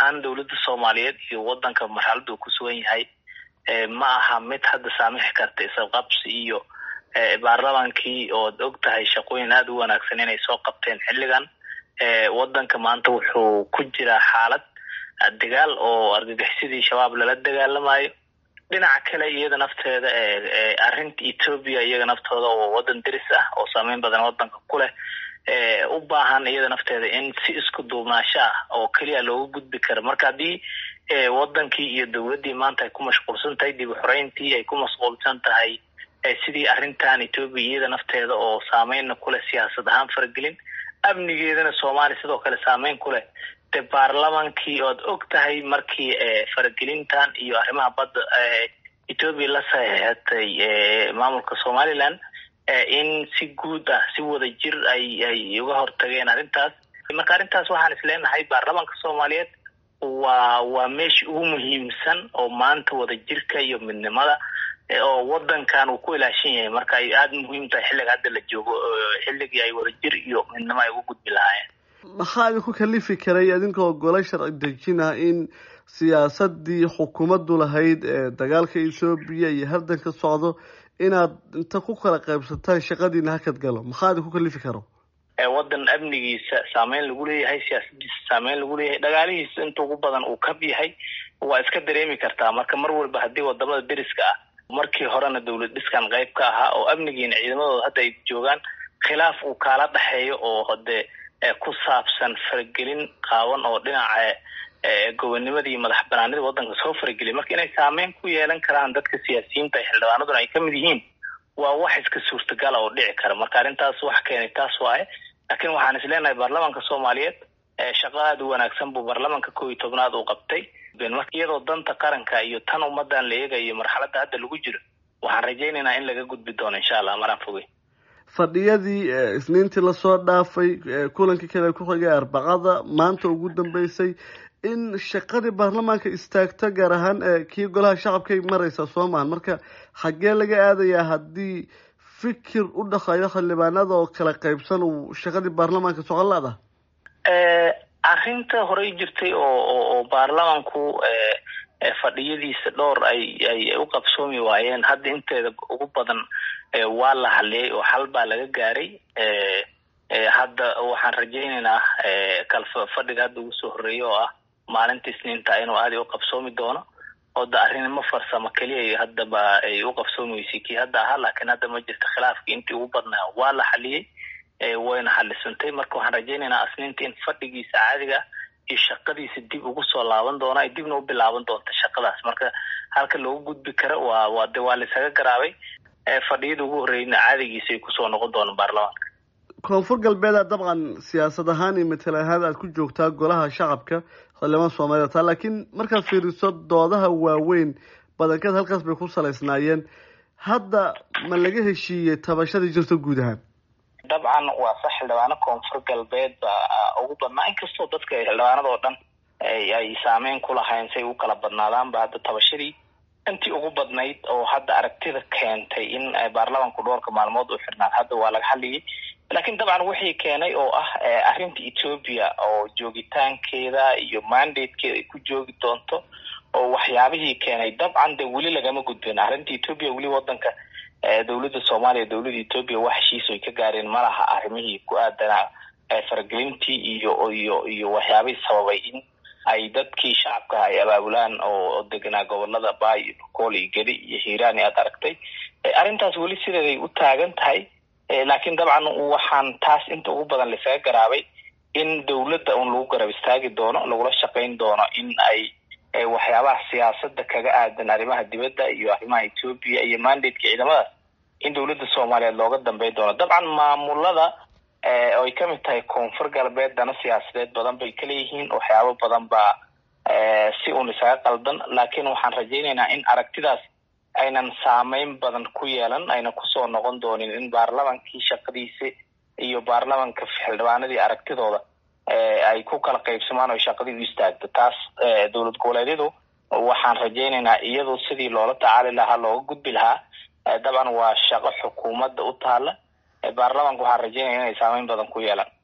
ahaan dowladda soomaaliyeed iyo wadanka marxaladda uu ku sugan yahay ma aha mid hadda saamixi karta isqabsi iyo baarlamaankii ood og tahay shaqooyin aada u wanaagsan inay soo qabteen xilligan wadanka maanta wuxuu ku jiraa xaalad dagaal oo argagixisadii shabaab lala dagaalamayo dhinaca kale iyada nafteeda arrinta ethoobia iyaga naftooda oo wadan deris ah oo saameyn badan wadanka ku leh u baahan iyada nafteeda in si isku duubnaasho ah oo keliya looga gudbi karo marka haddii wadankii iyo dowladdii maanta ay ku mashquulsan tahay dib uxoreyntii ay ku mashquulsan tahay sidii arrintan ethoobia iyada nafteeda oo saameynna kuleh siyaasad ahaan faragelin amnigeedana soomaaliya sidoo kale saameyn ku leh de baarlamaankii oad og tahay markii faragelintan iyo arrimaha badda ethoobia la saxeexatay maamulka somaliland in si guud ah si wada jir ay ay uga hortageen arrintaas marka arrintaas waxaan isleenahay baarlamaanka soomaaliyeed waa waa meesha ugu muhiimsan oo maanta wada jirka iyo midnimada oo wadankan uu ku ilaashan yahay marka ay aada muhiim tahay xilliga hadda la joogo xilligii ay wada jir iyo midnimo ay ugu gudbi lahaayeen maxaa idinku kalifi karay idinkoo gole sharci dejin ah in siyaasadii xukuumaddu lahayd ee dagaalka ethoobiya iyo hardanka socdo inaad inta ku kala qaybsataan shaqadiina hakad galo maxaa idinku kalifi karo wadan amnigiisa saameyn lagu leeyahay siyaasadiisa saameyn lagu leeyahay dhagaalihiisa inta ugu badan uu kab yahay waa iska dareemi kartaa marka mar walba haddii wadamada deriska ah markii horena dowlad dhiskan qayb ka ahaa oo amnigiina ciidamadooda hadda ay joogaan khilaaf uu kaala dhexeeyo oo hade ku saabsan faragelin qaawan oo dhinaca gobonimadii iyo madax banaanida wadanka soo farageliya marka inay saameyn ku yeelan karaan dadka siyaasiyiinta xildhibaanaduna ay kamid yihiin waa wax iska suurtagala oo dhici kara marka arrintaas wax keenay taas waaye laakiin waxaan isleenahay baarlamaanka soomaaliyeed shaqo aada u wanaagsan buu baarlamaanka kow iyo tobnaad uu qabtay iyadoo danta qaranka iyo tan ummadan la eegayo marxaladda hadda lagu jiro waxaan rajaynaynaa in laga gudbi doono insha allah maraan fogey fadhiyadii isniintii lasoo dhaafay kulankii kale ku xigay arbacada maanta ugu dambeysay in shaqadii baarlamaanka istaagto gaar ahaan kii golaha shacabkay mareysa soo mahan marka xaggee laga aadayaa haddii fikir u dhaqayo xildhibaanada oo kala qaybsan uu shaqadii baarlamaanka socon la-da arrinta horey jirtay oo oo baarlamanku fadhiyadiisa dhowr ay ay u qabsoomi waayeen hadda inteeda ugu badan waa la hadliyay oo xal baa laga gaaray hadda waxaan rajaynaynaa kalfa fadhiga hadda ugu soo horreeya oo ah maalinta isniinta inuu aada u qabsoomi doono oo da arrinimo farsamo keliya haddaba ay u qabsoomi weysay kii hadda ahaa laakiin hadda ma jirta khilaafkii intii ugu badnaa waa la xaliyey wayna xalisantay marka waxaan rajaynaynaa asniinta in fadhigiisa caadiga iyo shaqadiisa dib ugu soo laaban doona ay dibna u bilaaban doonta shaqadaas marka halka loogu gudbi karo waa waa de waa laisaga garaabay fadhiyada ugu horreeyna caadigiisa ay kusoo noqon doonaan baarlamaanka koonfur galbeeda dabcan siyaasad ahaan iyo matala ahaan aad ku joogtaa golaha shacabka xildhibaan soomaaliyed taa laakiin markaad fiiriso doodaha waaweyn badankeed halkaas bay ku salaysnaayeen hadda ma laga heshiiyey tabashadii jirta guud ahaan dabcan waa sax xildhibaano koonfur galbeed baa ugu badnaa inkastoo dadka xildhibaanada oo dhan ay saameyn ku lahayn say u kala badnaadaanba hadda tabashadii intii ugu badnayd oo hadda aragtida keentay in baarlamanku dhowrka maalmood u xirnaan hadda waa laga hadliyay laakiin dabcan wixii keenay oo ah arrinta ethoobia oo joogitaankeeda iyo mandatekeeda ay ku joogi doonto oo waxyaabihii keenay dabcan de weli lagama gudbin arrinta ethoobia weli wadanka dowladda soomaaliya dowladda ethoobia wax heshiis ay ka gaareen malaha arrimihii ku aadanaa faragelintii iyo iyo iyo waxyaabihii sababay in ay dadkii shacabka ay abaabulaan oo deganaa gobolada baay iyo bokool iyo gedi iyo hiiraan aad aragtay arrintaas weli sideeday u taagan tahay laakiin dabcan waxaan taas inta ugu badan laisaga garaabay in dowladda un lagu garab istaagi doono lagula shaqayn doono in ay waxyaabaha siyaasada kaga aadan arrimaha dibadda iyo arrimaha ethoobia iyo mandateka ciidamadaas in dowladda soomaaliyeed looga dambeyn doono dabcan maamulada oo ay kamid tahay koonfur galbeed dana siyaasadeed badan bay kaleeyihiin waxyaabo badan baa si un isaga qaldan laakiin waxaan rajaynaynaa in aragtidaas aynan saameyn badan ku yeelan ayna kusoo noqon doonin in baarlamankii shaqadiisi iyo baarlamanka xildhibaanadii aragtidooda ay ku kala qaybsamaan oo shaqadii u istaagto taas dowlad goboleedyadu waxaan rajaynaynaa iyadu sidii loola tacaali lahaa looga gudbi lahaa dabcan waa shaqo xukuumadda u taala baarlamanka waxaan rajaynaya inay saameyn badan ku yeelan